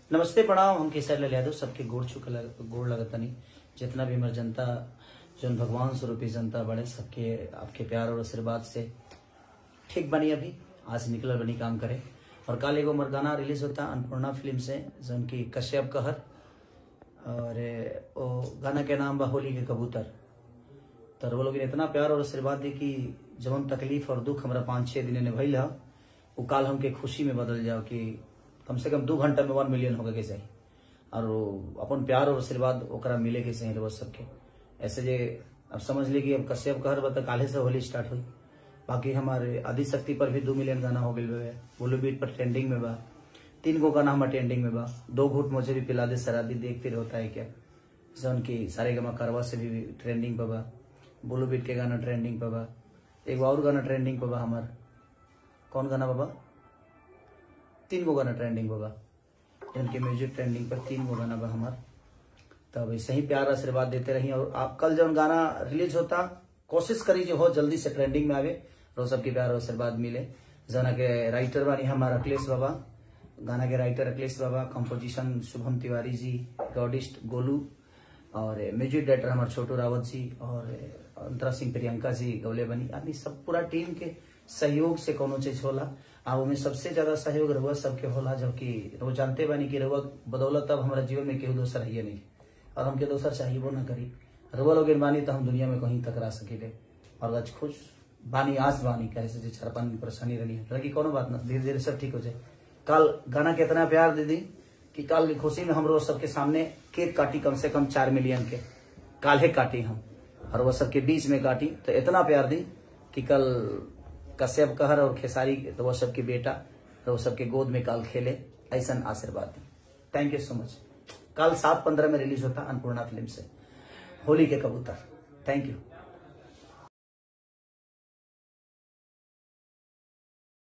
नमस्ते प्रणाम हम केसर लाल यादव सबके गोड़ चुक गोड़ लगतनी जितना भी हमार जनता जौन भगवान स्वरूपी जनता बड़े सबके आपके प्यार और आशीर्वाद से ठीक बनी अभी आज निकल बनी काम करे और कल एगो हमार गाना रिलीज होता अन्नपूर्णा फिल्म से जौन की कश्यप कहर और ए, वो गाना के नाम बा होली के कबूतर तो वो लोग इतना प्यार और आशीर्वाद दी कि जवन तकलीफ और दुख हमारा पाँच छः दिन ने भइल है वो काल हमके खुशी में बदल जाओ कि कम से कम दू घंटा में वन मिलियन होगा के चाहिए और वो अपन प्यार और आशीर्वाद ओकरा मिले के चाहिए रोज सबके ऐसे जे अब समझ ली कि अब कश्यप कहर बता काले से होली स्टार्ट हुई बाकी हमारे आदि शक्ति पर भी दो मिलियन गाना हो गई बोलो बीट पर ट्रेंडिंग में बा तीन गो गाना हमारे ट्रेंडिंग में बा दो घूट मुझे भी पिला दे शराबी देख फिर होता है क्या जौन की सारे गमा करवा से भी ट्रेंडिंग पर बा बोलो बीट के गाना ट्रेंडिंग पर बा एक और गाना ट्रेंडिंग पर बा हमार कौन गाना बाबा तीन गो गाना ट्रेंडिंग पर बा जिनके म्यूजिक ट्रेंडिंग पर तीन गो गाना बा हमार तब ऐसे ही प्यार आशीर्वाद देते रही और आप कल जब गाना रिलीज होता कोशिश करी जो हो जल्दी से ट्रेंडिंग में आवे और सबके प्यार और आशीर्वाद मिले जना के राइटर बानी हमारा अखिलेश बाबा गाना के राइटर अखिलेश बाबा कंपोजिशन शुभम तिवारी जी रिकॉर्डिस्ट गोलू और म्यूजिक डायरेक्टर हमारे छोटू रावत जी और अंतरा सिंह प्रियंका जी गौले बनी आदमी सब पूरा टीम के सहयोग से कोनो चीज होला आ में सबसे ज्यादा सहयोग रहुआ सबके होला जबकि वो जानते बानी कि रहुआ बदौलत अब हमारा जीवन में केहू दोसर है नहीं और हमके दोसर चाहिए ना करी रहुआ लोग बानी तो हम दुनिया में कहीं तक रह सके और आज खुश बानी आज बानी कहे से चार पानी परेशानी रही है लड़की कोनो बात ना धीरे धीरे सब ठीक हो जाए कल गाना के इतना प्यार दे दी कि कल की खुशी में हम रोज सबके सामने केक काटी कम से कम चार मिलियन के काल्हे काटी हम और वो सबके बीच में काटी तो इतना प्यार दी कि कल कश्यप कहर और खेसारी तो वो सबके बेटा तो वो सबके गोद में काल खेले ऐसा आशीर्वाद दी थैंक यू सो मच कल सात पंद्रह में रिलीज होता अन्नपूर्णा फिल्म से होली के कबूतर थैंक यू